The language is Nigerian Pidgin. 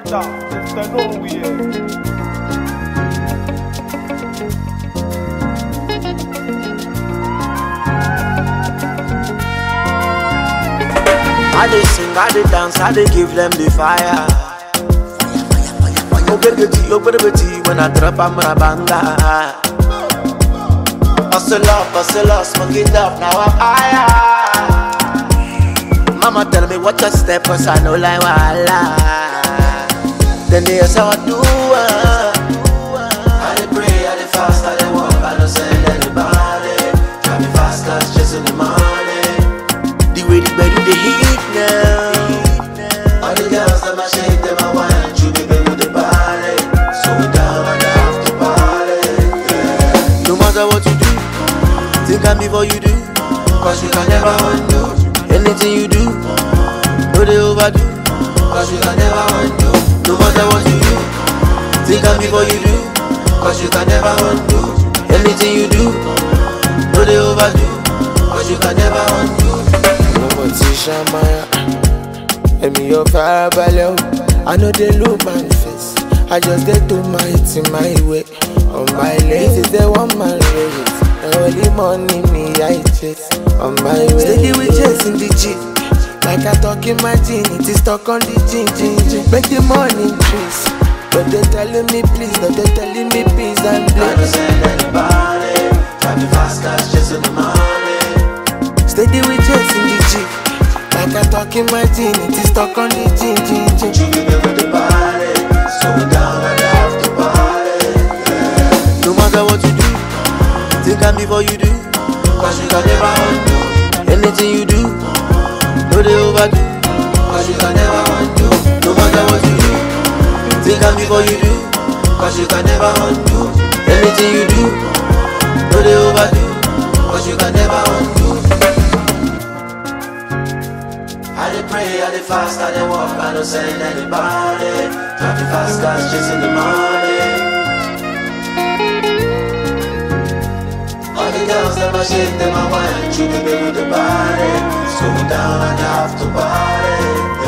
Brother, Mr. Nowhere. I dey sing, I dey dance, I dey give them the fire. Oh baby, oh baby, when I drop I'm a banga. Hustle up, hustle up, smoke it up, now I'm higher. Mama tell me what a step, cause I know like wala. Then they ask how I do uh. I dey pray, I dey fast, I dey walk, I don't send anybody. Drive me fast, cause just in the morning. The way the bed the heat now. All the girls them a shake them a wine, you baby with the body. So we down and have to party. Yeah. No matter what you do, think I'm before you do. Cause you can never undo anything you do. No they overdo. Cause you can never undo. No matter what you do, think I'm before you do. Cause you can never undo anything you do. No they overdo. Cause you can never undo. mo ti ṣàmáyà èmi ò farabalẹ̀ o i no dey look my face i just dey do my thing my way on my lane this is the one man race na only money me i chase on my way. steady we chasing the jeep like i talk imagine it is stuck on the gin gin gin make the money increase but they telling me please but they telling me peace and I don't please. send anybody. Drive me fast, cause just in the morning. steady we chasing the jeep like i talk imagine it is stuck on the gin gin gin. You give me with the body. So we down and have to party. Yeah. No matter what you do, think I'm before you do. Cause you can never undo anything you do. No, they overdo. Cause you can never undo. No matter what you do, think I'm before you do. Cause you can never undo anything you do. No, they overdo. Cause you can never undo. I dey pray, I dey fast, I dey walk, I don't send anybody. Drive me fast, cause just in the morning. All the girls, them a shake, them a wine, you baby with the body. So down and have to party.